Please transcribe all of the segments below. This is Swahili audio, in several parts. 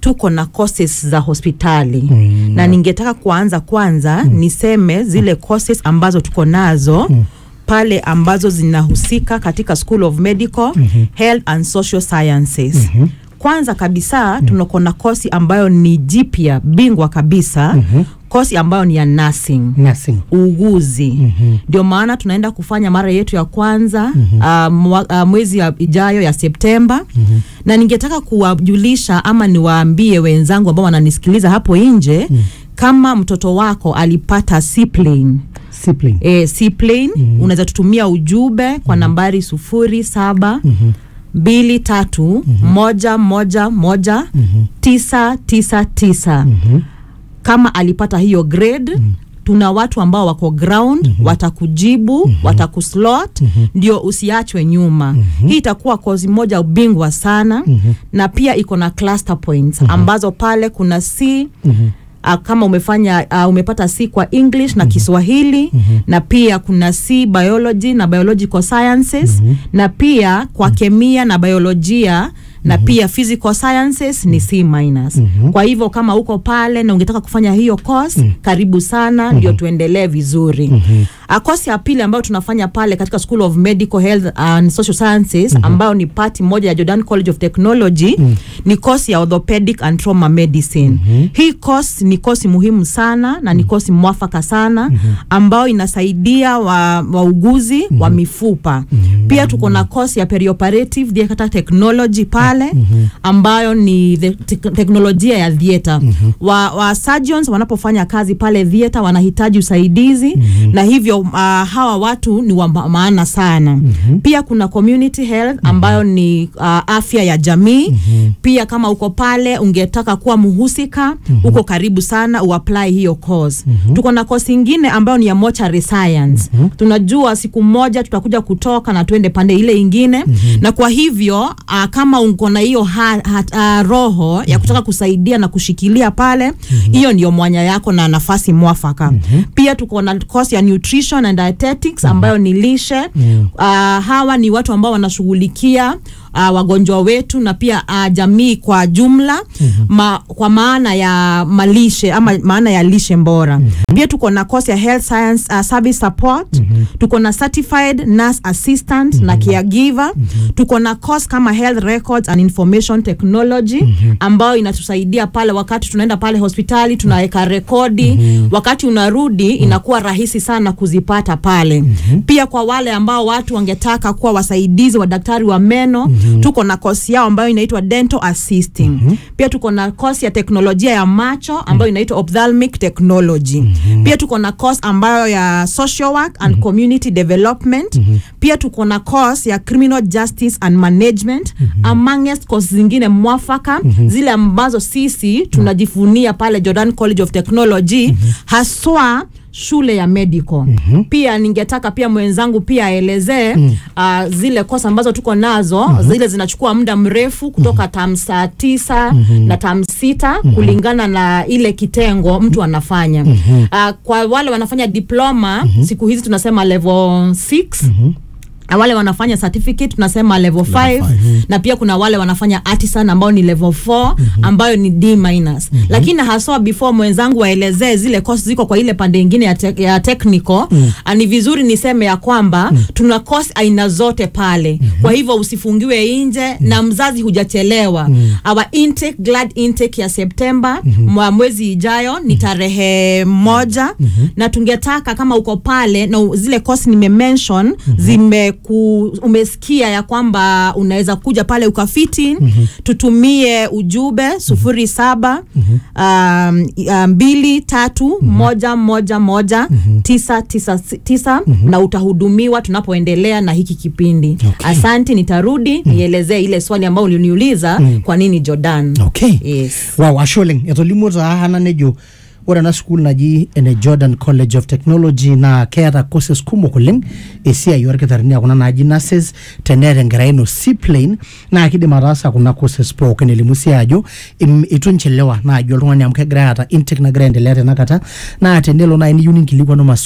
tuko na courses za hospitali mm. na ningetaka kuanza kwanza mm. niseme zile courses ambazo tuko nazo mm pale ambazo zinahusika katika School of Medical, mm-hmm. Health and Social Sciences. Mm-hmm. Kwanza kabisa mm-hmm. tunako na kosi ambayo ni jipya bingwa kabisa mm-hmm. kosi ambayo ni ya nursing nursing uuguzi ndio mm-hmm. maana tunaenda kufanya mara yetu ya kwanza mm-hmm. uh, mwa, uh, mwezi ya ijayo ya Septemba mm-hmm. na ningetaka kuwajulisha ama niwaambie wenzangu ambao wananisikiliza hapo nje mm-hmm. kama mtoto wako alipata seaplane sibling e, seaplane mm-hmm. unaweza tutumia ujumbe kwa mm-hmm. nambari sufuri saba mm-hmm mbili tatu mm-hmm. moja moja moja mm-hmm. tisa tisa tisa Mhm. kama alipata hiyo grade mm-hmm tuna watu ambao wako ground mm-hmm. watakujibu mm-hmm. watakuslot mm-hmm. ndio usiachwe nyuma mm-hmm. hii itakuwa kozi moja ubingwa sana mm-hmm. na pia iko na cluster points mm-hmm. ambazo pale kuna c mm-hmm uh, kama umefanya uh, umepata C kwa English na mm-hmm. Kiswahili mm-hmm. na pia kuna C biology na biological sciences mm-hmm. na pia kwa kemia na biolojia na mm-hmm. pia physical sciences ni C minus. Mm-hmm. Kwa hivyo kama uko pale na ungetaka kufanya hiyo course mm-hmm. karibu sana mm-hmm. ndio tuendelee vizuri. Mm-hmm. Uh, course ya pili ambayo tunafanya pale katika School of Medical Health and Social Sciences mm-hmm. ambayo ni party moja ya Jordan College of Technology mm-hmm. ni course ya orthopedic and trauma medicine. Mm-hmm. Hii course ni kosi muhimu sana na ni kosi mwafaka sana mm-hmm. ambayo inasaidia wa- wauguzi wa, wa mifupa mm-hmm. pia tuko na kosi ya perioperative theatre technology pale mm-hmm. ambayo ni the te teknolojia ya theatre mm-hmm. wa, wa surgeons wanapofanya kazi pale theatre wanahitaji usaidizi mm-hmm. na hivyo uh, hawa watu ni wa ma- maana sana mm-hmm. pia kuna community health ambayo mm-hmm. ni uh, afya ya jamii mm-hmm. pia kama uko pale ungetaka kuwa mhusika mm-hmm. uko karibu sana uapply hiyo course mm-hmm. tuko na course ingine ambayo ni ya mortuary science mm-hmm. tunajua siku moja tutakuja kutoka na tuende pande ile ingine mm-hmm. na kwa hivyo uh, kama uko na hiyo ha, ha, uh, roho ya kutaka kusaidia na kushikilia pale hiyo mm-hmm. ndio mwanya yako na nafasi mwafaka mm-hmm. pia tuko na course ya nutrition and dietetics ambayo ni lishe mm-hmm. uh, hawa ni watu ambao wanashughulikia uh, wagonjwa wetu na pia uh, jamii kwa jumla mm-hmm. ma, kwa maana ya malishe ama maana ya lishe bora mm-hmm. pia tuko na course ya health science uh, service support mm-hmm. tuko na certified nurse assistant mm-hmm. na caregiver mm-hmm. tuko na course kama health records and information technology mm-hmm. ambayo inatusaidia pale wakati tunaenda pale hospitali tunaweka rekodi mm-hmm. wakati unarudi inakuwa rahisi sana kuzipata pale mm-hmm. pia kwa wale ambao watu wangetaka kuwa wasaidizi wa daktari wa meno mm-hmm. tuko na kosi yao ambayo inaitwa dental assisting mm-hmm. pia tuko na kosi ya teknolojia ya macho ambayo inaitwa ophthalmic technology mm-hmm. pia tuko na course ambayo ya social work and mm-hmm. community development mm-hmm. pia tuko na course ya criminal justice and management mm-hmm. amongst course zingine mwafaka mm-hmm. zile ambazo sisi tunajifunia pale Jordan College of Technology mm-hmm. haswa shule ya medical mm-hmm. pia ningetaka pia mwenzangu pia aelezee mm-hmm. uh, zile kosa ambazo tuko nazo mm-hmm. zile zinachukua muda mrefu kutoka mm-hmm. tam saa tisa mm-hmm. na tam sita mm-hmm. kulingana na ile kitengo mtu anafanya mm-hmm. uh, kwa wale wanafanya diploma mm-hmm. siku hizi tunasema level 6 mm-hmm na wale wanafanya certificate tunasema level 5 na pia kuna wale wanafanya artisan ambao ni level 4 ambayo ni D minus lakini haswa before mwenzangu waelezee zile course ziko kwa ile pande ingine ya, te ya technical ah, ni vizuri niseme ya kwamba tuna course aina zote pale kwa hivyo usifungiwe nje na mzazi hujachelewa our intake glad intake ya September mwa mwezi ijayo ni tarehe moja na tungetaka kama uko pale na u- zile course nimemention zime ku, umesikia ya kwamba unaweza kuja pale ukafiti mm-hmm. tutumie ujumbe sufuri saba mm-hmm. um, um, mbili tatu mm-hmm. moja moja moja mm-hmm. tisa tisa tisa mm-hmm. na utahudumiwa tunapoendelea na hiki kipindi Okay. asanti nitarudi mm-hmm. nielezee ile swali ambayo uliniuliza mm-hmm. kwa nini jordan okay yes. wow ashe oleng etolimuo taa hana nejo ore ena sukuul naji ene jordan college of technology naa keeta courses kumok oleng esiai orkitarini akuna naaji nurses teneeta enkerai ino seaplane naa kidim ataasa kuna courses pookin elimu sii ajo im- itu nchelewa naaji oltung'ani amu kegirai aata intake nagira aendelea tenakata naa tenelo naaji niyieu ninkilikuanu maswali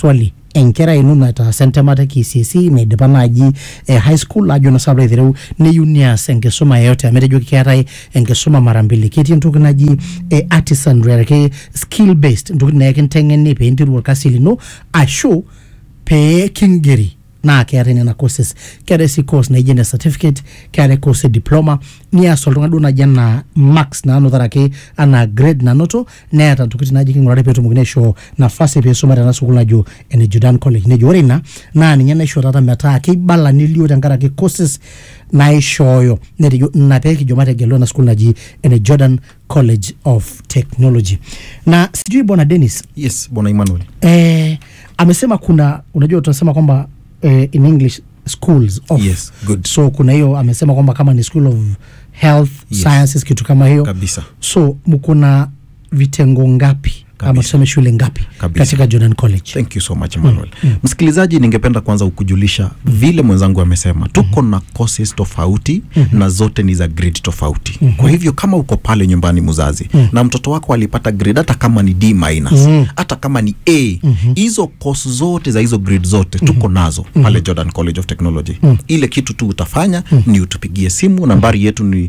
enkerai ino nataasa entemata e KCSE naidipa naaji eh, high school ajo na sababu aitereu neyieu neas enkisuma yeyote amu etejo keetae enkisuma mara mbili ketii entoki naji eh, artisan ake skill based ntokitin naa ekinteng'eni pee interu orkasi lino ashu pee kingeri naa keetae nena courses keetae sii course naijo ene certificate keetae course e diploma nias oltung'ani duo naji anaa marks naanotaraki anaa grade nanoto neeta ntokitin naji king'urari peetumokini aishoo nafasi peisuma tena sukuul najo ene Jordan College nejo ore ina naa ninye naisho taata metaa keibala nelio tenkaraki courses naishooyo netejo ina peekijo mategelu ena sukuul naji ene Jordan College of Technology na sijui bwana Dennis yes bwana emmanuel eh, amesema kuna unajua tunasema kwamba eh, in english schools of Yes, good. so kuna hiyo amesema kwamba kama ni school of health Yes. sciences kitu kama hiyo kabisa so mkuna vitengo ngapi ama Kabisa. tuseme shule ngapi Kabisa. katika jordan college thank you so much emmanuel msikilizaji ningependa kwanza kukujulisha vile mwenzangu amesema tuko na courses tofauti na zote ni za grade tofauti kwa hivyo kama uko pale nyumbani mzazi na mtoto wako alipata grade hata kama ni d minus hata kama ni a hizo course zote za hizo grade zote tuko nazo pale jordan college of technology ile kitu tu utafanya ni utupigie simu nambari yetu ni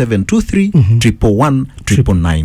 0723 111 999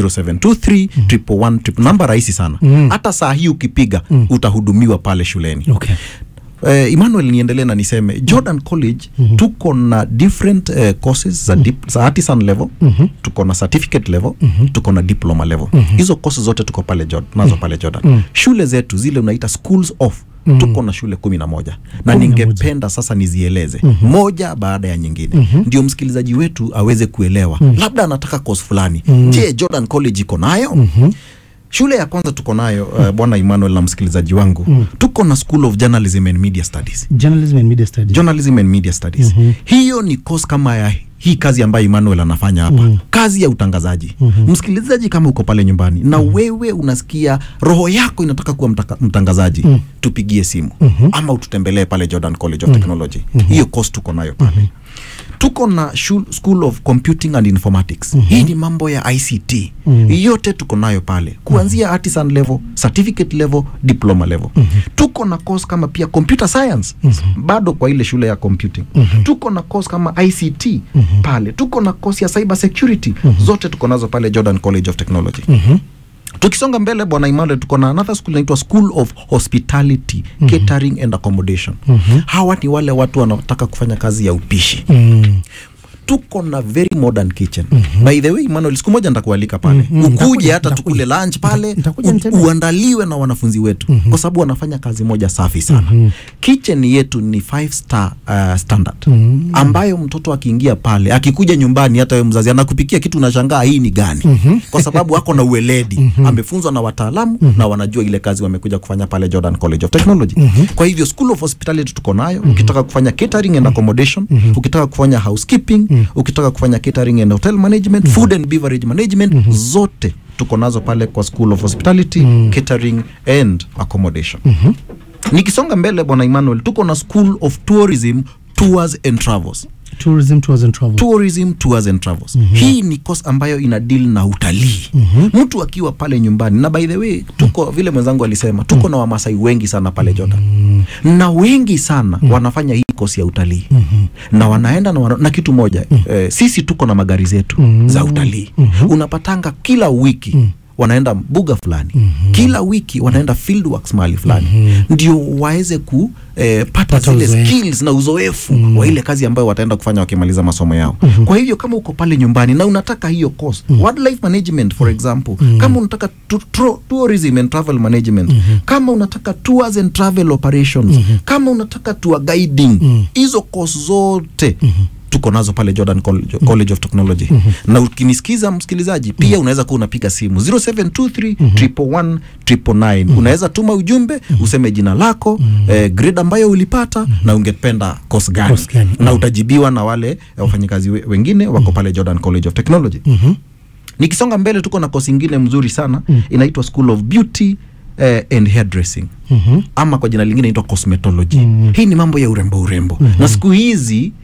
0723 111 namba rahisi sana hata saa hii ukipiga utahudumiwa pale shuleni okay. eh, Emmanuel niendelee na niseme Jordan College tuko na different eh, courses za, dip, za artisan level tuko na certificate level tuko na diploma level hizo courses zote tuko pale Jordan, nazo pale Jordan shule zetu zile unaita schools of tuko na shule kumi na moja na Kumi na moja. ningependa sasa nizieleze moja baada ya nyingine ndio msikilizaji wetu aweze kuelewa labda anataka course fulani je Jordan College iko nayo shule ya kwanza tuko nayo uh, bwana Emmanuel na msikilizaji wangu tuko na School of Journalism and Media Studies journalism and media studies journalism and media studies hiyo ni course kama ya hii kazi ambayo Emmanuel anafanya hapa kazi ya utangazaji msikilizaji kama uko pale nyumbani na wewe unasikia roho yako inataka kuwa mtaka, mtangazaji tupigie simu ama ututembelee pale Jordan College of Technology hiyo course tuko nayo pale tuko na shul, school of computing and informatics hii ni mambo ya ict yote tuko nayo pale kuanzia artisan level certificate level diploma level tuko na course kama pia computer science bado kwa ile shule ya computing tuko na course kama ict pale tuko na course ya cyber security zote tuko nazo pale jordan college of technology tukisonga mbele bwana Emmanuel tuko na another school inaitwa school of hospitality catering and accommodation hawa ni wale watu wanaotaka kufanya kazi ya upishi mm. tuko na very modern kitchen by the way Emmanuel siku moja nitakualika pale Mm, mm, ukuje nitakuja, hata nitakuja. tukule lunch pale Nita- nitakuja u- nitembee. uandaliwe na wanafunzi wetu kwa sababu wanafanya kazi moja safi sana kitchen yetu ni five star uh, standard ambayo mtoto akiingia pale akikuja nyumbani hata wewe mzazi anakupikia kitu unashangaa hii ni gani kwa sababu ako na ueledi amefunzwa na wataalamu na wanajua ile kazi wamekuja kufanya pale Jordan College of Technology kwa hivyo school of hospitality tuko nayo ukitaka kufanya catering and accommodation ukitaka kufanya housekeeping ukitaka kufanya catering and hotel management food and beverage management zote tuko nazo pale kwa school of hospitality catering and accommodation nikisonga mbele bwana Emmanuel tuko na school of tourism tours and travels tourism tours and travel tourism tours and travels hii ni course ambayo ina deal na utalii mtu akiwa pale nyumbani na by the way tuko vile mwenzangu alisema tuko na wamasai wengi sana pale Jordan na wengi sana wanafanya hii course ya utalii na wanaenda na, wana, na kitu moja eh, sisi tuko na magari zetu za utalii unapatanga kila wiki wanaenda mbuga fulani kila wiki wanaenda field works mahali fulani ndio waweze ku eh, pata Pata zile uzoefu. skills na uzoefu wa ile kazi ambayo wataenda kufanya wakimaliza masomo yao kwa hivyo kama uko pale nyumbani na unataka hiyo course wildlife management for example kama unataka tu, tro, tourism and travel management kama unataka tours and travel operations kama unataka tour guiding hizo course zote tuko nazo pale Jordan College, College of Technology na ukinisikiza msikilizaji pia unaweza kuwa unapiga simu 0723 111 999 unaweza tuma ujumbe useme jina lako eh, grade ambayo ulipata na ungependa course gani Course gani. na utajibiwa na wale eh, wafanyikazi we- wengine wako pale Jordan College of Technology nikisonga mbele tuko na kosi ingine mzuri sana inaitwa School of Beauty eh, and Hairdressing ama kwa jina lingine inaitwa cosmetology hii ni mambo ya urembo urembo na siku hizi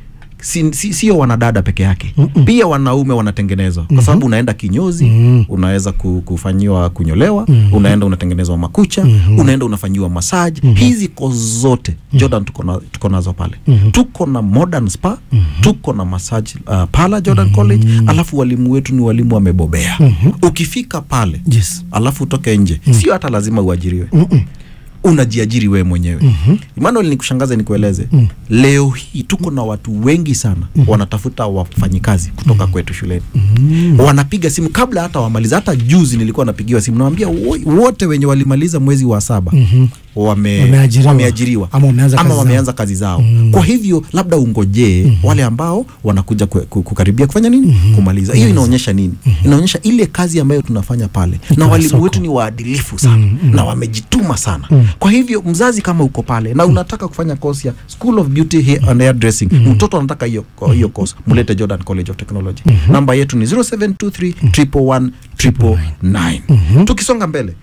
si, si, sio wanadada peke yake Mm-mm. pia wanaume wanatengenezwa kwa sababu unaenda kinyozi Mm. unaweza ku, kufanyiwa kunyolewa Mhm. unaenda unatengenezwa makucha Mhm. unaenda unafanyiwa massage hizi kozi zote jordan tuko na- tuko nazo pale Mhm. tuko na modern spa tuko na massage uh, pala jordan college alafu walimu wetu ni walimu wamebobea Mhm. ukifika pale yes alafu utoke nje sio hata lazima uajiriwe Mm-mm. unajiajiri wewe mwenyewe Mhm. Emmanuel nikushangaze nikueleze Mm. leo hii tuko na watu wengi sana wanatafuta wafanyikazi kutoka kwetu shuleni Mm. wanapiga simu kabla hata wamaliza hata juzi nilikuwa napigiwa simu nawambia wote wenye walimaliza mwezi wa saba Mhm. wame, Wameajiriwa. wameajiriwa Ama wameanza ama kazi zao. wameanza kazi zao Mm. kwa hivyo labda ungojee wale ambao wanakuja ku, ku, kukaribia kufanya nini kumaliza hiyo inaonyesha nini inaonyesha ile kazi ambayo tunafanya pale na Iko na walimu soko. wetu ni waadilifu sana Mm, mm. na wamejituma sana Mm. kwa hivyo mzazi kama uko pale na unataka kufanya course ya School of Beauty Hair and Hair Dressing mtoto anataka hiyo hiyo course mulete Jordan College of Technology namba yetu ni 0723 111 999 tukisonga mbele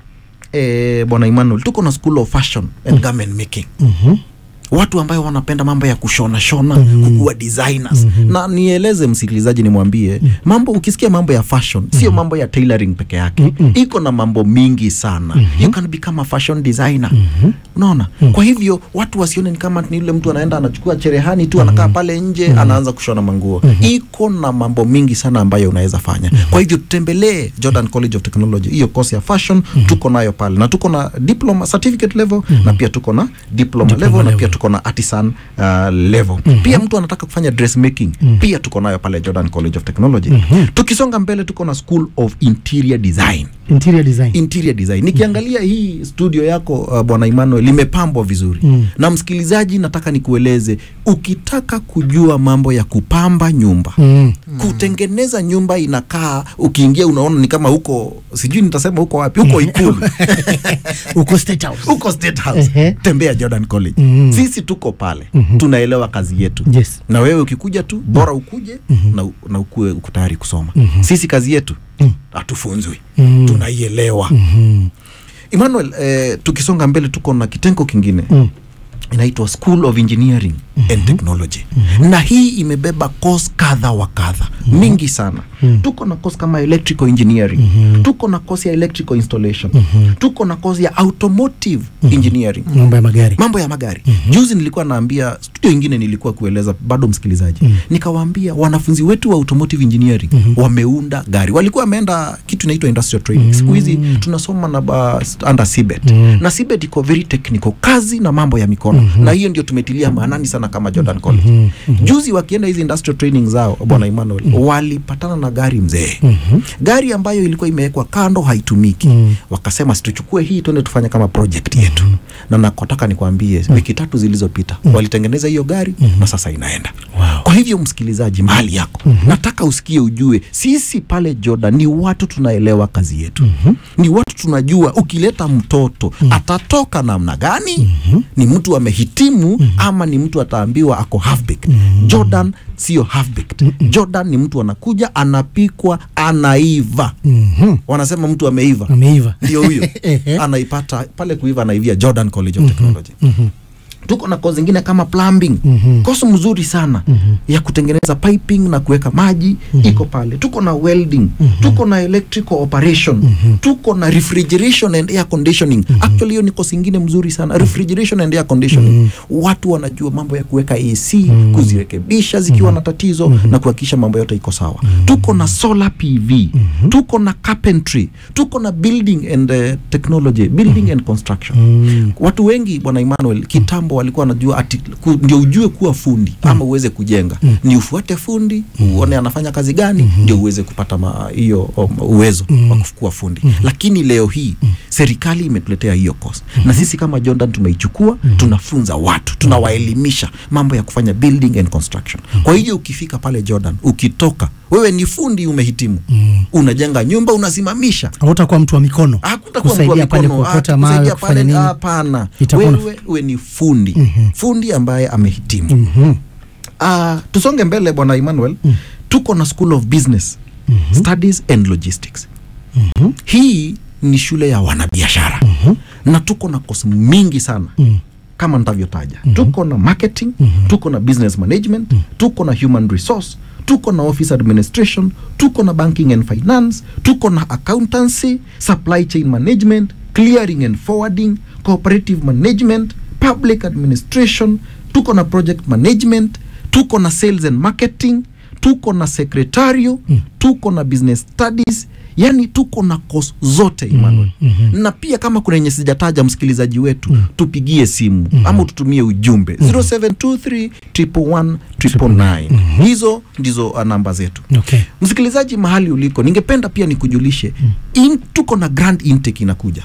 eh, bwana Emmanuel tuko na School of Fashion and Garment Making Mhm. watu ambayo wanapenda mambo ya kushona shona mm kukuwa designers na nieleze msikilizaji nimwambie mambo ukisikia mambo ya fashion sio mambo ya tailoring peke yake iko na mambo mingi sana you can become a fashion designer unaona kwa hivyo watu wasione ni kama ni yule mtu anaenda anachukua cherehani tu anakaa pale nje anaanza kushona manguo iko na mambo mingi sana ambayo unaweza fanya kwa hivyo tutembelee Jordan College of Technology hiyo course ya fashion tuko nayo pale na tuko na diploma certificate level na pia tuko na diploma, Diploma level na level. pia tuko na artisan uh, level pia mtu anataka kufanya dressmaking pia tuko nayo pale Jordan College of Technology tukisonga mbele tuko na School of Interior Design interior design interior design nikiangalia hii studio yako uh, bwana Emmanuel limepambwa vizuri Mm. na msikilizaji nataka nikueleze ukitaka kujua mambo ya kupamba nyumba Mm. kutengeneza nyumba inakaa ukiingia unaona ni kama huko sijui nitasema huko wapi huko ikulu uko state house huko state house Ehe. tembea jordan college Mhm. sisi tuko pale Mhm. tunaelewa kazi yetu yes na wewe ukikuja tu bora ukuje na, u- na ukue uko tayari kusoma Mhm. sisi kazi yetu Mhm. hatufunzwi Mhm. tunaielewa Mhm. emmanuel eh, tukisonga mbele tuko na kitengo kingine Mm. inaitwa school of engineering and technology na hii imebeba course kadha wa kadha mingi sana tuko na course kama electrical engineering tuko na course ya electrical installation tuko na course ya automotive engineering mambo ya magari mambo ya magari juzi nilikuwa naambia studio ingine nilikuwa kueleza bado msikilizaji nikawaambia wanafunzi wetu wa automotive engineering wameunda gari walikuwa wameenda kitu inaitwa industrial training siku hizi tunasoma na ba, under CBET na CBET iko very technical kazi na mambo ya mikono na hiyo ndio tumetilia maanani sana kama Jordan College juzi wakienda hizi industrial training zao bwana Emmanuel walipatana na gari mzee gari ambayo ilikuwa imewekwa kando haitumiki wakasema situchukue hii tuende tufanye kama project yetu na nakotaka nikwambie wiki tatu zilizopita walitengeneza hiyo gari na sasa inaenda Wow. kwa hivyo msikilizaji mahali yako nataka usikie ujue sisi pale Jordan ni watu tunaelewa kazi yetu ni watu tunajua ukileta mtoto atatoka namna gani ni mtu amehitimu ama ni mtu ataambiwa ako half baked Jordan sio half baked Jordan ni mtu anakuja anapikwa anaiva Mhm. wanasema mtu ameiva ameiva ndio huyo Ehe. anaipata pale kuiva anaivia Jordan College of Technology Mhm. tuko na kozi zingine kama plumbing Mhm. kozi mzuri sana ya kutengeneza piping na kuweka maji iko pale tuko na welding tuko na electrical operation tuko na refrigeration and air conditioning actually hiyo ni kozi ingine mzuri sana refrigeration and air conditioning watu wanajua mambo ya kuweka AC kuzirekebisha zikiwa na tatizo na kuhakikisha mambo yote iko sawa tuko na solar PV tuko na carpentry tuko na building and uh, technology building and construction Mm. watu wengi bwana Emmanuel kitambo walikuwa wanajua ati ku, ndio ujue kuwa fundi ama uweze kujenga ni ufuate fundi uone anafanya kazi gani ndio uweze kupata ma- hiyo um, uwezo wa kuwa fundi lakini leo hii serikali imetuletea hiyo course na sisi kama Jordan tumeichukua tunafunza watu tunawaelimisha mambo ya kufanya building and construction kwa hiyo ukifika pale Jordan ukitoka wewe ni fundi umehitimu unajenga nyumba unasimamisha hautakuwa mtu wa mikono hakutakuwa mtu wa kusaidia pale mikono, kuokota ah, mawe kusaidia kufanya pale, nini hapana Itakuwa na- wewe uwe ni fundi fundi ambaye amehitimu Mhm. Ah, tusonge mbele bwana Emmanuel tuko na School of Business Studies and Logistics hii ni shule ya wanabiashara na tuko na kosi mingi sana kama nitavyotaja tuko na marketing tuko na business management tuko na human resource tuko na office administration tuko na banking and finance tuko na accountancy supply chain management clearing and forwarding cooperative management public administration tuko na project management tuko na sales and marketing tuko na secretario tuko na business studies yani tuko na course zote Emmanuel na pia kama kuna yenye sijataja msikilizaji wetu tupigie simu ama tutumie ujumbe 0723 111 999 hizo ndizo uh, namba zetu okay msikilizaji mahali uliko ningependa pia nikujulishe in, tuko na grand intake inakuja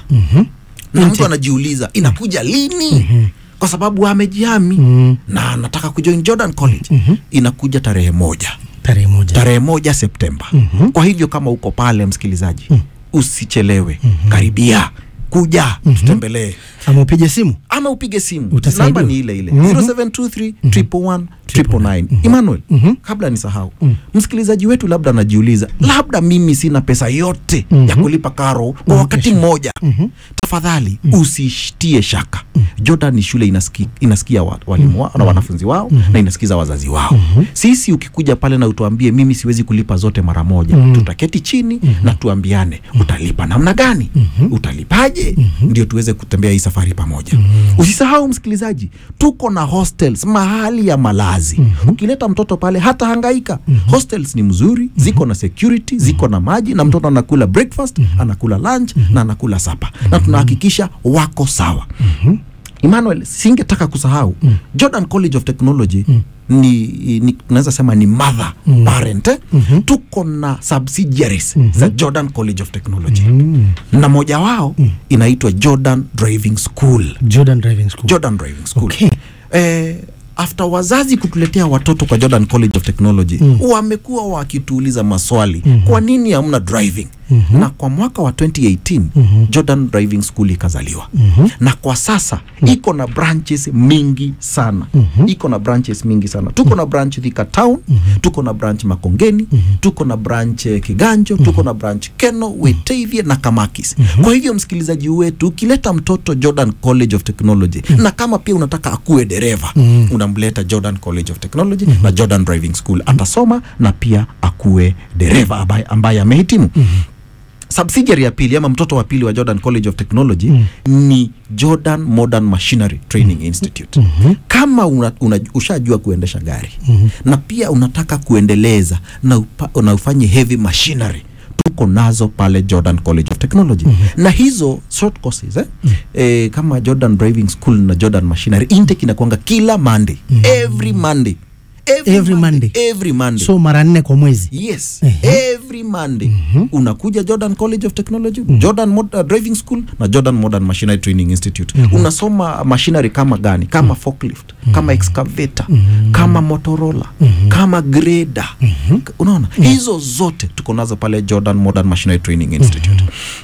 na mtu anajiuliza inakuja lini kwa sababu amejihami na anataka kujoin jordan college inakuja tarehe moja tarehe moja tarehe moja septemba kwa hivyo kama uko pale msikilizaji usichelewe karibia kuja tutembelee ama upige simu ama upige simu Utasaidiwa. namba ni ile ile Mhm. 0723 111 999 Emmanuel kabla nisahau msikilizaji wetu labda anajiuliza labda mimi sina pesa yote ya kulipa karo kwa wakati mmoja tafadhali usishtie shaka Jordan ni shule inasiki, inasikia wa, walimu wao na wanafunzi wao na inasikiza wazazi wao sisi ukikuja pale na utuambie mimi siwezi kulipa zote mara moja tutaketi chini na tuambiane utalipa namna gani utalipaje ndio tuweze kutembea hii safari pamoja usisahau msikilizaji tuko na hostels mahali ya malazi ukileta mtoto pale hata hangaika hostels ni mzuri ziko na security ziko na maji na mtoto anakula breakfast anakula lunch na anakula sapa na tunahakikisha wako sawa Emmanuel, singetaka kusahau Jordan College of Technology ni, ni tunaweza sema ni mother parent eh? tuko na subsidiaries za Jordan College of Technology na moja wao inaitwa Jordan Driving School jordan driving school Jordan Driving School Okay. eh, after wazazi kutuletea watoto kwa Jordan College of Technology wamekuwa wakituuliza maswali kwa nini hamna driving na kwa mwaka wa 2018 Jordan Driving School ikazaliwa na kwa sasa iko na branches mingi sana iko na branches mingi sana tuko na branch Thika Town tuko na branch Makongeni tuko na branch eh, Kiganjo tuko na branch Keno Wetavia na Kamakis kwa hivyo msikilizaji wetu ukileta mtoto Jordan College of Technology na kama pia unataka akuwe dereva unamleta Jordan College of Technology na Jordan Driving School atasoma na pia akuwe dereva ambaye, ambaye amehitimu subsidiary ya pili ama mtoto wa pili wa Jordan College of Technology ni Jordan Modern Machinery Training Institute. Kama una, una, ushajua kuendesha gari na pia unataka kuendeleza na, upa, na ufanye heavy machinery tuko nazo pale Jordan College of Technology na hizo short courses eh? Eh, kama Jordan Driving School na Jordan Machinery intake inakuanga kila Monday every Monday Every Monday. every Monday so mara nne kwa mwezi yes every monday unakuja jordan college of technology jordan Mod uh, driving school na jordan modern machinery training institute unasoma machinery kama gani kama forklift kama excavator kama motorola kama grader unaona hizo zote tuko nazo pale jordan modern machinery training institute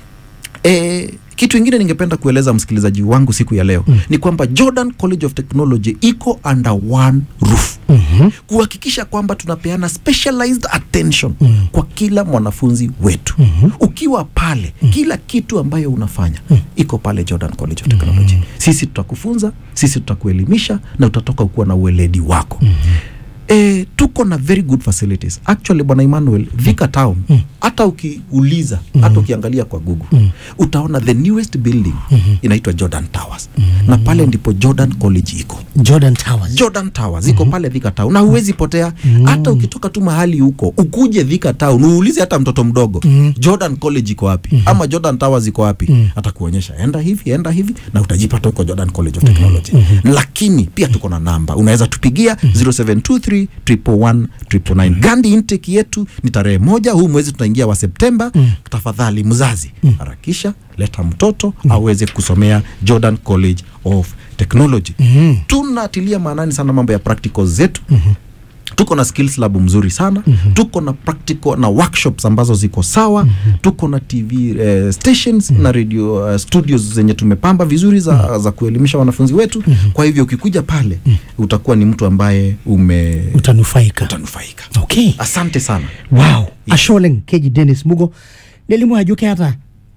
E, kitu ingine ningependa kueleza msikilizaji wangu siku ya leo ni kwamba Jordan College of Technology iko under one roof kuhakikisha kwamba tunapeana specialized attention kwa kila mwanafunzi wetu ukiwa pale kila kitu ambayo unafanya iko pale Jordan College of Technology sisi tutakufunza sisi tutakuelimisha na utatoka ukuwa na ueledi wako E, tuko na very good facilities actually bwana Emmanuel Thika Town hata ukiuliza hata ukiangalia kwa Google utaona the newest building inaitwa Jordan Towers na pale ndipo Jordan College iko jordan towers Jordan Towers iko pale Thika Town na huwezi potea hata ukitoka tu mahali huko ukuje Thika Town uulize hata mtoto mdogo Jordan College iko wapi ama Jordan Towers iko wapi atakuonyesha enda hivi enda hivi na utajipata huko Jordan College of Technology lakini pia tuko na namba unaweza tupigia 0723 111 999 Gandhi intake yetu ni tarehe moja huu mwezi tunaingia wa Septemba tafadhali mzazi harakisha leta mtoto aweze kusomea Jordan College of Technology tunatilia maanani sana mambo ya practicals zetu tuko na skills lab mzuri sana tuko na practical na workshops ambazo ziko sawa tuko na tv eh, stations na radio eh, studios zenye tumepamba vizuri za, za kuelimisha wanafunzi wetu kwa hivyo ukikuja pale utakuwa ni mtu ambaye ume utanufaika utanufaika okay asante sana wow asholeng keji dennis mugo nelimu ajo keeta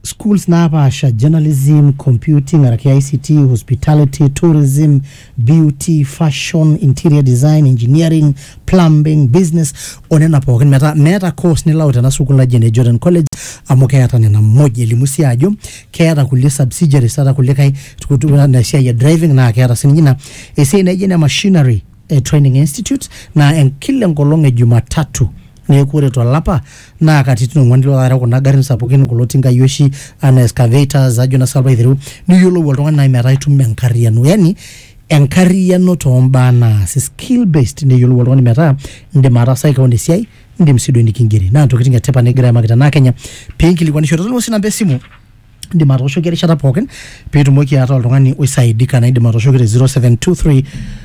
schools napaasha journalism computing araki ict hospitality tourism beauty fashion interior design engineering plumbing business onena pookin metaa meeta course nilau tena sukuul naji ene jordan college amu keeta nena moja elimu sii ajo keeta kulie subsidiaries ata kulikae na esiai e driving naa keeta sininye ina esiai naijo ene machinery eh, training institute na en, kila enkolong e jumatatu neeku ore tolapa naa katitin ong'uan ilo taata kuna garin sapukin kulo tinkai oshi ana excavators ajo na salva aiteru niyiolou oltung'ani nai metaa itum enkarriyiano yani enkarriyiano tombaa naasi skill based neyiolou oltung'ani metaa indim ataasaki keon esiai indim sii duo nikingeri naa ntokitin etipat negira aimaki tenaa kenya piinkilikuanishore tolimu sii namba esimu indim atooshoki erishata pookin piitumoki ataa oltung'ani oisaidika na indim atooshoki te 0723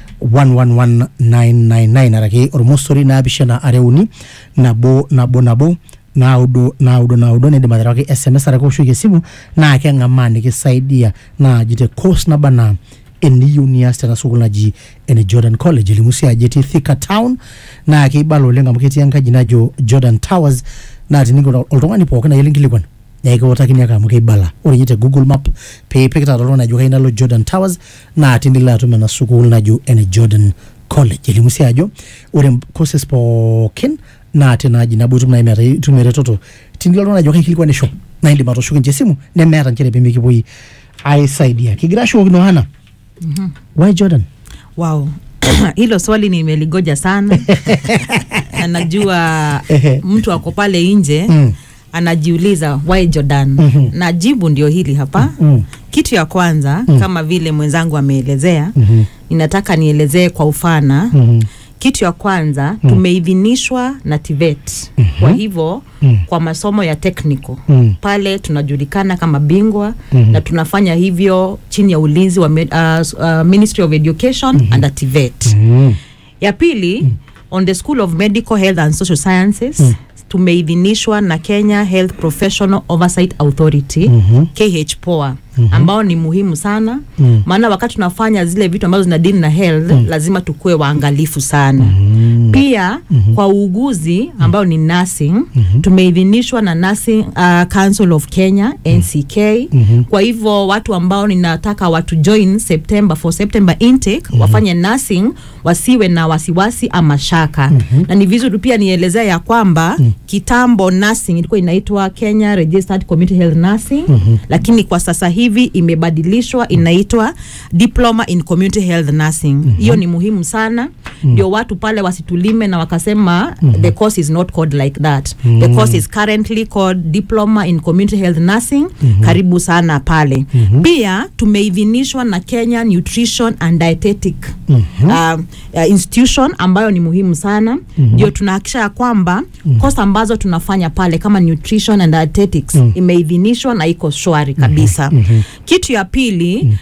111999 araki ormosori naapishana are uni nabo nabo nabo naudo naudo naudo niindim aterewaki sms araki oshoki esimu naa keng'amaa nikisaidia naaji te course naba naa eniyieu nias tena sukuul naji ene jordan college elimu sii ajo etii thika town naa keibala oleng amu ketii enkaji najo jordan towers naa tiningo oltung'ani pookin ayieu linkilikuan naa ekiutakini ake amu keibala ore ninye te google map piipik taata oltung'ani ajo kayieu nalo jordan towers naa tinilo atum ena sukuul najo ene jordan college elimu sii ajo ore courses pookin naa tinaaji nabo itum nai metaa itum eretoto tinilo oltung'ani ajo kaikilikuanisho naa indim atooshoki ninche esimu nemeeta nchere pemikipoi aisaidia kigira ashukokino hana why jordan wow hilo swali nimeligoja sana na najua Ehe. mtu ako pale nje Mm. anajiuliza why jordan Mhm. na jibu ndio hili hapa Mm. kitu ya kwanza Mm. kama vile mwenzangu ameelezea Mhm. ninataka nielezee kwa ufana Mhm. kitu ya kwanza tumeidhinishwa na TVET kwa hivyo Mm. kwa masomo ya technical Mm. pale tunajulikana kama bingwa Mhm. na tunafanya hivyo chini ya ulinzi wa med, uh, uh, Ministry of Education under TVET Mm. ya pili on the School of Medical Health and Social Sciences tumeidhinishwa na Kenya Health Professional Oversight Authority Mhm. KHPOA ambao ni muhimu sana Mm. maana wakati tunafanya zile vitu ambazo zinadili na health lazima tukuwe waangalifu sana pia kwa uuguzi ambao ni nursing tumeidhinishwa na Nursing uh, Council of Kenya NCK kwa hivyo watu ambao ninataka watu join September for September intake wafanye nursing wasiwe na wasiwasi ama shaka na ni vizuri pia nielezea ya kwamba kitambo nursing ilikuwa inaitwa Kenya Registered Community Health Nursing lakini kwa sasa hivi imebadilishwa inaitwa Diploma in Community Health Nursing hiyo ni muhimu sana ndio watu pale wasitulime na wakasema the course is not called like that the course is currently called Diploma in Community Health Nursing karibu sana pale pia tumeidhinishwa na Kenya Nutrition and Dietetic uh, uh, institution ambayo ni muhimu sana ndio tunahakikisha ya kwamba kosa ambazo tunafanya pale kama nutrition and dietetics imeidhinishwa na iko shwari kabisa kitu ya pili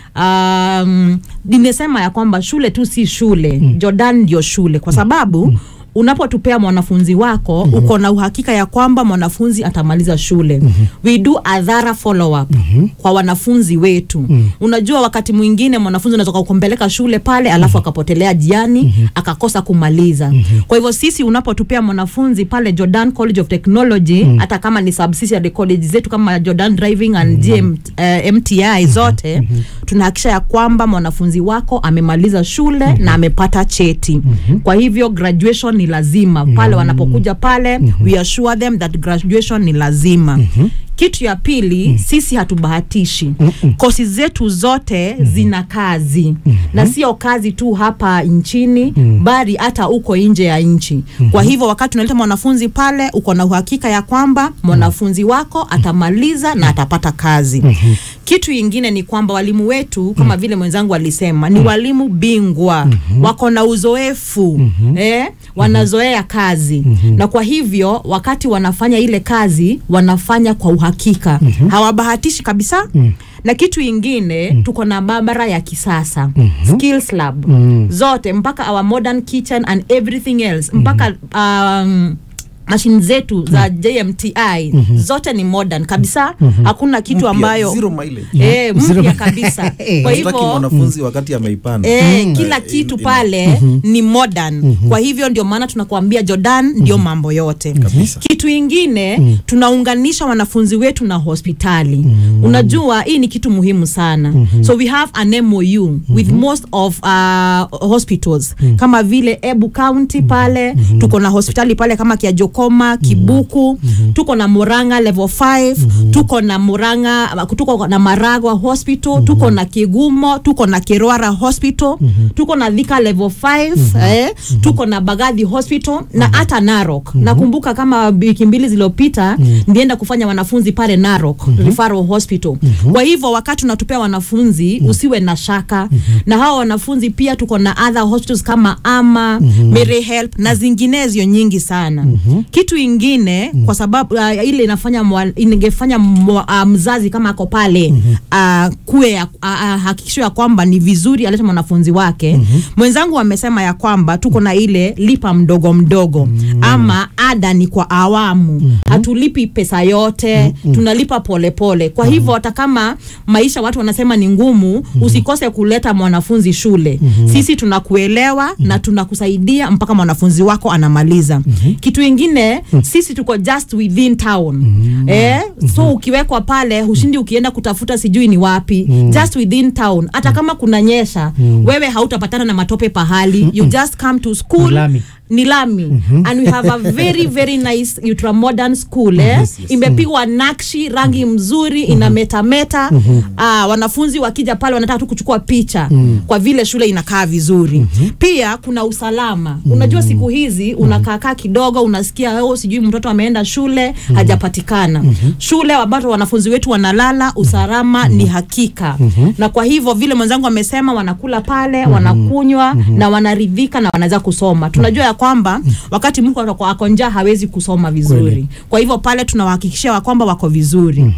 um, nimesema ya kwamba shule tu si shule Jordan ndio shule kwa sababu unapotupea mwanafunzi wako uko na uhakika ya kwamba mwanafunzi atamaliza shule we do a thorough follow up kwa wanafunzi wetu unajua wakati mwingine mwanafunzi unaweza kumpeleka shule pale alafu akapotelea jiani akakosa kumaliza kwa hivyo sisi unapotupea mwanafunzi pale Jordan College of Technology hata kama ni subsidiary college zetu kama Jordan Driving and GM, eh, MTI zote tunahakikisha ya kwamba mwanafunzi wako amemaliza shule na amepata cheti kwa hivyo graduation ni lazima pale wanapokuja pale we assure them that graduation ni lazima kitu ya pili sisi hatubahatishi kosi zetu zote zina kazi na sio kazi tu hapa nchini bali hata uko nje ya nchi kwa hivyo wakati unaleta mwanafunzi pale uko na uhakika ya kwamba mwanafunzi wako atamaliza na atapata kazi kitu ingine ni kwamba walimu wetu kama vile mwenzangu alisema ni walimu bingwa wako na uzoefu eh, wanazoea kazi na kwa hivyo wakati wanafanya ile kazi wanafanya kwa uhakika hawabahatishi kabisa na kitu ingine tuko na maabara ya kisasa skills lab zote mpaka our modern kitchen and everything else mpaka um, mashine zetu za jmti zote ni modern kabisa hakuna kitu Mpya, ambayo zero mileage. eh, Zero- mpya kabisa kwa Hatutaki hivyo mwanafunzi wakati ameipanda Eh, kila Eh, kitu ina- pale ni modern kwa hivyo ndio maana tunakuambia jordan ndio mambo yote Kabisa. kitu ingine tunaunganisha wanafunzi wetu na hospitali unajua hii ni kitu muhimu sana so we have an mou with most of uh, hospitals kama vile ebu county pale tuko na hospitali pale kama kiajokoma kibuku tuko na muranga level 5 tuko na muranga tuko na maragwa hospital tuko na kigumo tuko na kirwara hospital tuko na dhika level 5 eh, tuko na bagadhi hospital na hata narok nakumbuka kama wiki mbili zilizopita ndienda kufanya wanafunzi pale narok referral hospital kwa hivyo wakati unatupea wanafunzi usiwe na shaka na hawa wanafunzi pia tuko na other hospitals kama ama Mary help na zinginezio nyingi sana kitu ingine kwa sababu uh, ile inafanya mwa- ingefanya mwa- uh, mzazi kama ako pale uh, kuwe ya- uh, uh, hakikisho ya kwamba ni vizuri alete mwanafunzi wake mwenzangu amesema ya kwamba tuko na ile lipa mdogo mdogo ama ada ni kwa awamu hatulipi pesa yote tunalipa polepole pole. kwa hivyo hata kama maisha watu wanasema ni ngumu usikose kuleta mwanafunzi shule sisi tunakuelewa na tunakusaidia mpaka mwanafunzi wako anamaliza kitu ingine sisi tuko just within town eh? so ukiwekwa pale hushindi ukienda kutafuta sijui ni wapi just within town hata kama kuna nyesha wewe hautapatana na matope pahali you just come to school Ni lami. ni lami and we have a very very nice ultra modern school eh? Yes, yes. imepigwa nakshi rangi mzuri ina metameta ah, wanafunzi wakija pale wanataka tu kuchukua picha kwa vile shule inakaa vizuri pia kuna usalama unajua siku hizi unakaakaa kidogo unasikia oh, sijui mtoto ameenda shule hajapatikana shule ambazo wanafunzi wetu wanalala usalama ni hakika na kwa hivyo vile mwenzangu amesema wanakula pale wanakunywa na wanaridhika na wanaweza kusoma tunajua ya kwamba wakati mtu ako- ako njaa hawezi kusoma vizuri Kweli. kwa hivyo pale tunawahakikishia wa kwamba wako vizuri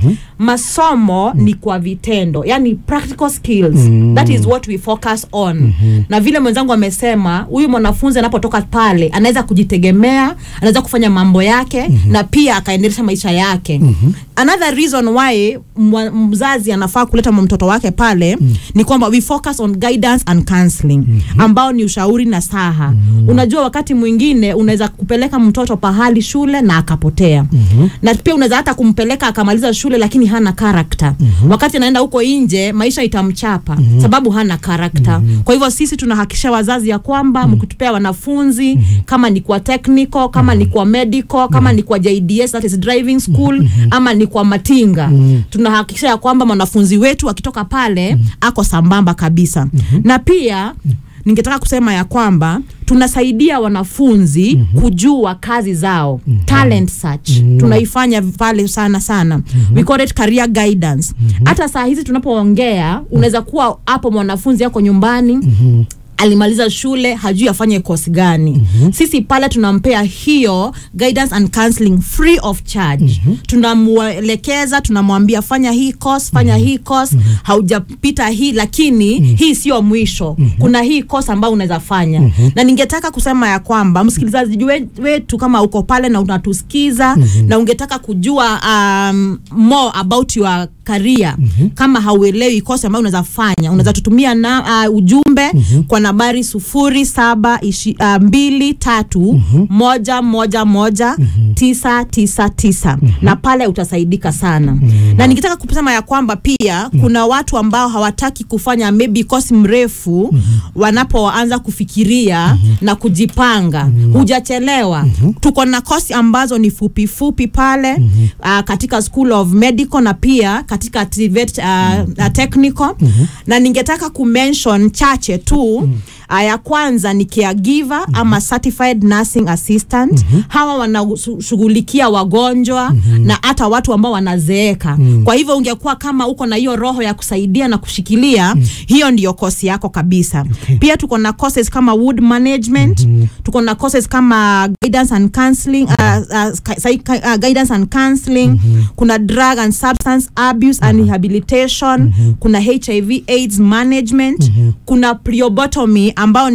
masomo ni kwa vitendo yani practical skills that is what we focus on na vile mwenzangu amesema huyu mwanafunzi anapotoka pale anaweza kujitegemea anaweza kufanya mambo yake na pia akaendelesha maisha yake another reason why mwa- mzazi anafaa kuleta mtoto wake pale ni kwamba we focus on guidance and counseling ambao ni ushauri na saha unajua wakati mwingine unaweza kupeleka mtoto pahali shule na akapotea na pia unaweza hata kumpeleka akamaliza shule lakini hana karakta wakati anaenda huko nje maisha itamchapa sababu hana karakta kwa hivyo sisi tunahakikisha wazazi ya kwamba mkitupea wanafunzi kama ni kwa technical kama ni kwa medical kama ni kwa JDS that is driving school ama ni kwa matinga tunahakikisha ya kwamba mwanafunzi wetu akitoka pale ako sambamba kabisa na pia ningetaka kusema ya kwamba tunasaidia wanafunzi kujua kazi zao talent search tunaifanya pale sana sana we call it career guidance hata saa hizi tunapoongea unaweza kuwa hapo mwanafunzi yako nyumbani alimaliza shule hajui afanye kosi gani sisi pale tunampea hiyo guidance and counseling free of charge tunamwelekeza tunamwambia fanya hii course fanya hii course haujapita hii lakini hii sio mwisho kuna hii course ambayo unaweza fanya na ningetaka kusema ya kwamba msikilizaji we- wetu kama uko pale na unatusikiza na ungetaka kujua um, more about your career kama hauelewi kosi ambayo unaweza fanya unaweza tutumia na uh, ujumbe kwa nambari sufuri saba ishi, uh, mbili tatu moja moja moja tisa tisa tisa na pale utasaidika sana na nikitaka kusema ya kwamba pia kuna watu ambao hawataki kufanya maybe kosi mrefu wanapoanza kufikiria na kujipanga hujachelewa tuko na kosi ambazo ni fupi fupi pale uh, katika school of medical na pia katika TVET, uh, uh, technical na ningetaka kumention chache tu uh, ya kwanza ni caregiver ama certified nursing assistant hawa wanashughulikia wagonjwa na hata watu ambao wanazeeka kwa hivyo ungekuwa kama uko na hiyo roho ya kusaidia na kushikilia hiyo ndiyo kosi yako kabisa pia tuko na courses kama wood management tuko na courses kama guidance and counseling uh, uh, psych- uh, guidance and counseling kuna drug and substance abuse and rehabilitation kuna hiv aids management kuna priobotomy ambao ni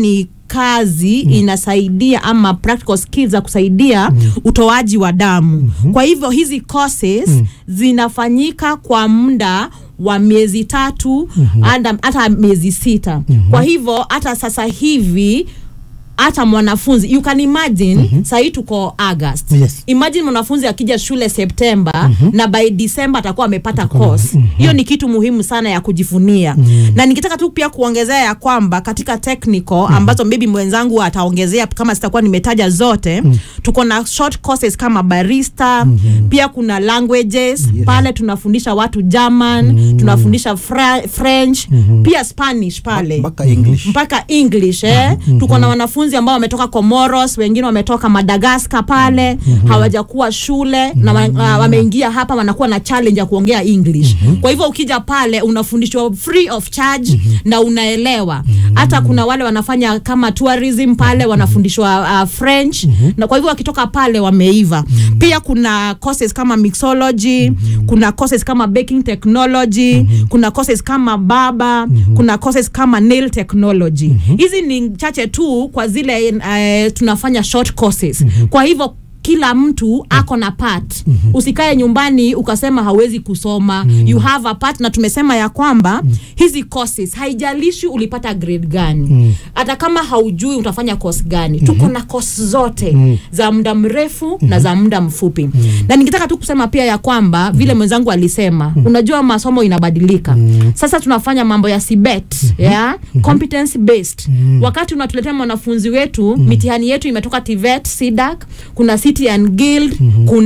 kazi inasaidia ama practical skills za kusaidia utoaji wa damu kwa hivyo hizi courses zinafanyika kwa muda wa miezi tatu hata hata miezi sita kwa hivyo hata sasa hivi hata mwanafunzi you can imagine mm-hmm. sahii tuko august Yes. imagine mwanafunzi akija shule septemba na by december atakuwa amepata course hiyo ni kitu muhimu sana ya kujivunia na nikitaka tu pia kuongezea ya kwamba katika technical ambazo maybe mwenzangu ataongezea kama sitakuwa nimetaja zote tuko na short courses kama barista pia kuna languages pale tunafundisha watu german tunafundisha fra- french pia spanish pale mpaka english mpaka english eh? tuko na wanafunzi ambao wametoka comoros wengine wametoka madagascar pale hawajakuwa shule na wa- uh, wameingia hapa wanakuwa na challenge ya kuongea english kwa hivyo ukija pale unafundishwa free of charge na unaelewa hata kuna wale wanafanya kama tourism pale wanafundishwa uh, french na kwa hivyo wakitoka pale wameiva pia kuna courses kama mixology kuna courses kama baking technology kuna courses kama baba kuna courses kama nail technology hizi ni chache tu kwa zile uh, tunafanya short courses kwa hivyo kila mtu ako na part usikae nyumbani ukasema hauwezi kusoma you have a part na tumesema ya kwamba hizi courses haijalishi ulipata grade gani hata kama haujui utafanya course gani tuko na course zote za muda mrefu na za muda mfupi na nikitaka tu kusema pia ya kwamba vile mwenzangu alisema unajua masomo inabadilika sasa tunafanya mambo ya cbet yeah? competence based wakati unatuletea mwanafunzi wetu mitihani yetu imetoka tvet sidac kuna city and guild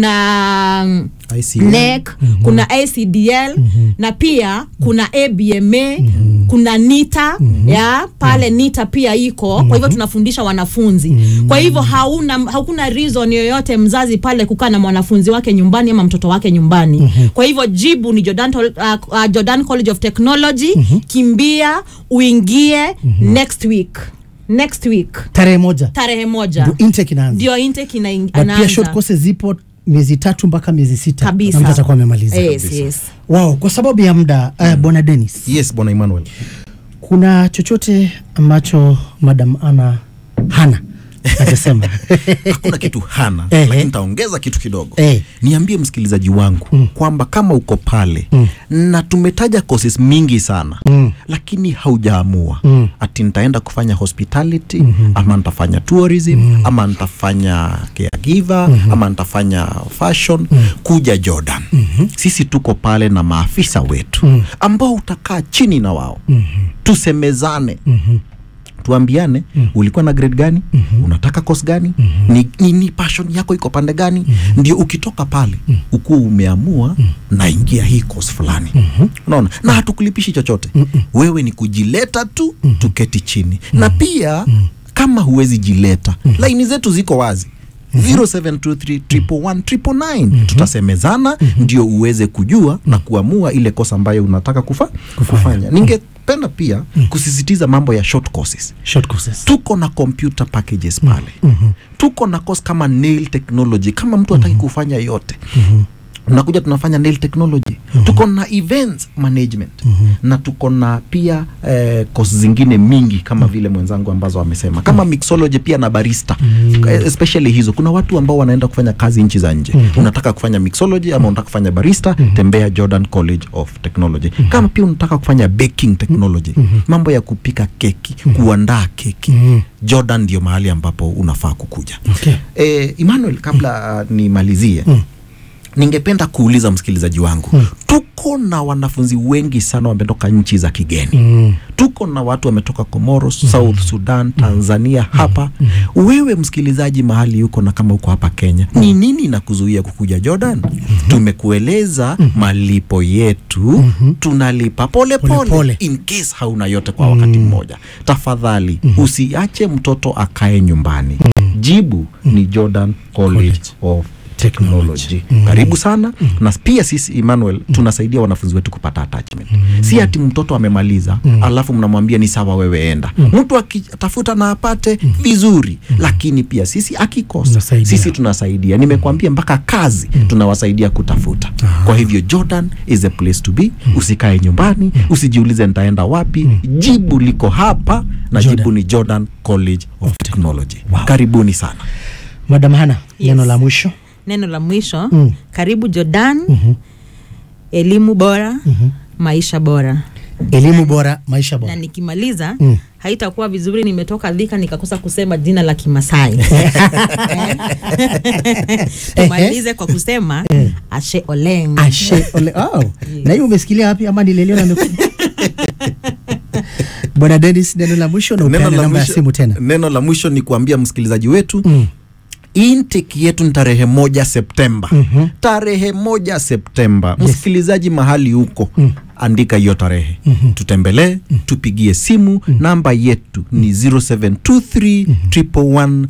kuna mm, ICM. NEC kuna ACDL na pia kuna ABMA kuna NITA ya pale NITA pia iko kwa hivyo tunafundisha wanafunzi kwa hivyo hauna hakuna reason yoyote mzazi pale kukaa na mwanafunzi wake nyumbani ama mtoto wake nyumbani kwa hivyo jibu ni Jordan, Tol- uh, uh, Jordan College of Technology kimbia uingie next week next week tarehe moja tarehe moja ndio intake inaanza ndio intake ina- But pia short inaanza courses zipo miezi tatu mpaka miezi sita Kabisa. na mtu atakuwa amemaliza yes, yes. wow kwa sababu ya muda uh, bwana denis yes bwana emmanuel kuna chochote ambacho madam ana hana atasema hakuna kitu hana Ehe. lakini nitaongeza kitu kidogo Eh. niambie msikilizaji wangu kwamba kama uko pale na tumetaja courses mingi sana lakini haujaamua ati nitaenda kufanya hospitality ama nitafanya tourism ama nitafanya caregiver ama nitafanya fashion kuja jordan sisi tuko pale na maafisa wetu ambao utakaa chini na wao tusemezane tuambiane ulikuwa na grade gani unataka course gani ni, ni, ni passion yako iko pande gani ndio ukitoka pale ukuwa umeamua naingia hii course fulani unaona na hatukulipishi chochote wewe ni kujileta tu tuketi chini na pia kama huwezi jileta laini zetu ziko wazi 0723 tutasemezana ndio uweze kujua na kuamua ile kosa ambayo unataka kufa, kufanya ningependa pia kusisitiza mambo ya short courses short courses tuko na computer packages pale tuko na course kama nail technology kama mtu hataki kufanya yote unakuja tunafanya nail technology tuko na events management na tuko na pia eh, course zingine mingi kama vile mwenzangu ambazo amesema kama mixology pia na barista Eh, especially hizo kuna watu ambao wanaenda kufanya kazi nchi za nje unataka kufanya mixology ama unataka kufanya barista tembea Jordan College of Technology kama pia unataka kufanya baking technology mambo ya kupika keki kuandaa keki Jordan ndio mahali ambapo unafaa kukuja Okay. eh, Emmanuel kabla uh, nimalizie ningependa kuuliza msikilizaji wangu tuko na wanafunzi wengi sana wametoka nchi za kigeni Mm. tuko na watu wametoka Comoros, South Sudan, Tanzania hapa. Wewe msikilizaji mahali yuko na kama uko hapa Kenya, ni nini inakuzuia kukuja Jordan? Tumekueleza malipo yetu, tunalipa pole Pole pole, pole. in case hauna yote kwa wakati mmoja. Tafadhali usiache mtoto akae nyumbani. Jibu ni Jordan College of technology karibu sana na pia sisi emmanuel tunasaidia wanafunzi wetu kupata attachment si ati mtoto amemaliza alafu mnamwambia ni sawa wewe enda mtu akitafuta na apate vizuri lakini pia sisi akikosa Mnasaidia. sisi tunasaidia nimekwambia mpaka kazi tunawasaidia kutafuta kwa hivyo jordan is a place to be usikae nyumbani usijiulize nitaenda wapi jibu liko hapa na Jordan. jibu ni jordan college of technology karibuni sana madam hana Yes. neno la mwisho neno la mwisho Mm. karibu jordan elimu bora maisha bora elimu bora maisha na bora nikimaliza Mm. haitakuwa vizuri nimetoka dhika nikakosa kusema jina la kimasai tumalize kwa kusema ashe oleng ashe ole oh. na hiyo umesikilia wapi ama nilelio na meku bwana denis neno la mwisho na neno upeane la, namba ya mwisho, simu tena neno la mwisho ni kuambia msikilizaji wetu Mm. intake yetu ni tarehe moja septemba Mhm. tarehe moja septemba msikilizaji mahali huko andika hiyo tarehe tutembelee tupigie simu namba yetu ni 0723 111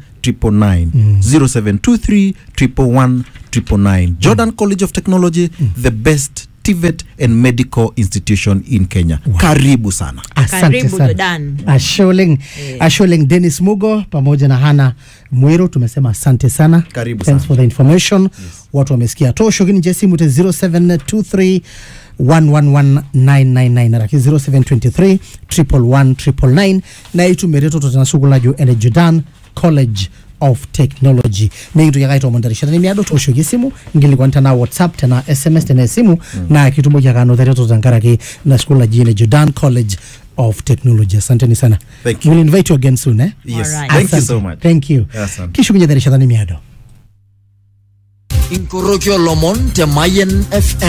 0723 111 jordan college of technology the best tivet and medical institution in kenya karibu sana asante Karibu sana Jordan. asholeng asholeng denis mugo pamoja na hana mwiro tumesema asante sana Karibu Thanks sana. for the information watu wamesikia tosho kini jesimu te 0723 111999 raki 0723 111 na itumereto totanasugulaju ene jordan college of technology ningitu yakaitomondarishana nimiado tosho gisimu ngilikuwa tena whatsapp tena sms tena simu na kitumbo kyakanothereto tankaraki na skula jine jordan college of technology asanteni sana Thank you. we'll invite you again soon eh? yes. Alright. thank you Asante. so much thank you Asante. kishu kinyethereshathani miado inkorokio lomon te Mayen FM